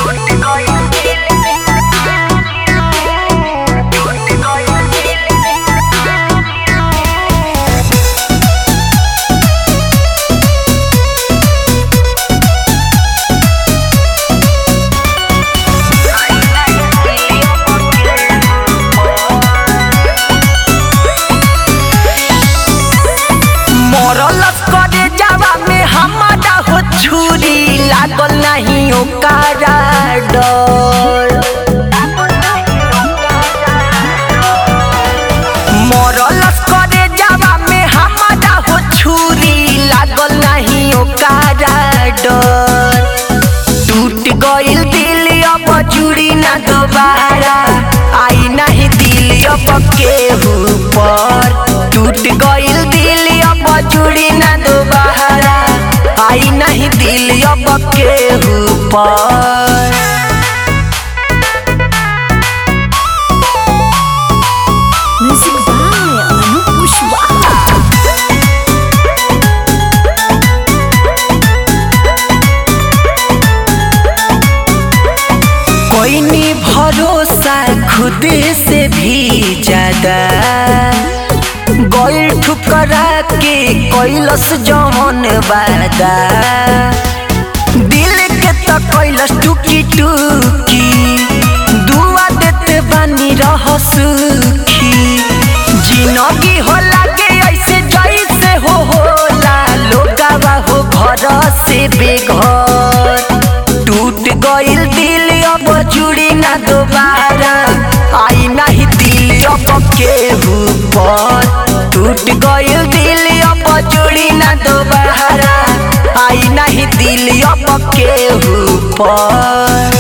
मरलस करे जावा में हमारा हो छुरी लागल नहीं ओकारा डर मरलस करे जावा में हमारा हो छुरी लागल नहीं ओकारा डर टूट गइल दिल अब जुड़ी ना दोबारा आई नहीं दिल अब केहू पर टूट गइल दिल अब जुड़ी ना दोबारा आई नहीं दिल अब केहू पर Music by Anup Kushwaha. कोई नहीं भरोसा खुद से भी ज्यादा गोल ठुकरा के कैलस जमन वादा दिल के तो कैलस टुकी टुकी दुआ देते बानी रह सुखी जिनगी हो लागे ऐसे जैसे हो होला लोगावा हो घर से बेघर टूट गइल दिल अब जुड़ी ना दोबारा आई नहीं दिल अब केहू पर टूट गइल दिल अब जुड़ी ना दोबारा आई नहीं दिल अब केहू पर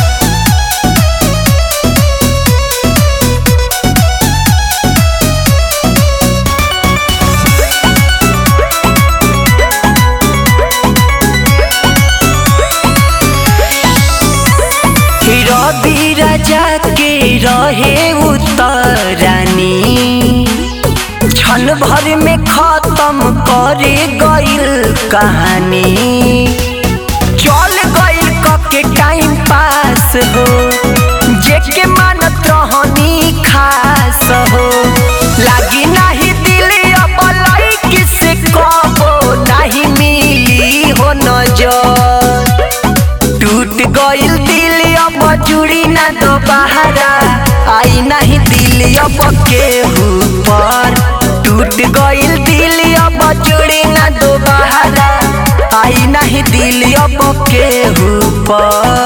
रवि राजा के रहे उतरानी क्षण भर में खत्म करे गइल कहानी चल गइल के टाइम पास हो जेके मानत रहनी खास हो लागी नाही दिल अब लईकी से कबो नाही मिली हो नजर टूट गइल दिल अब जुड़ी ना दोबारा आई नहीं दिल अब केहू पर टूट गइल दिल अब जुड़ी ना दोबारा आई नहीं दिल अब केहू पर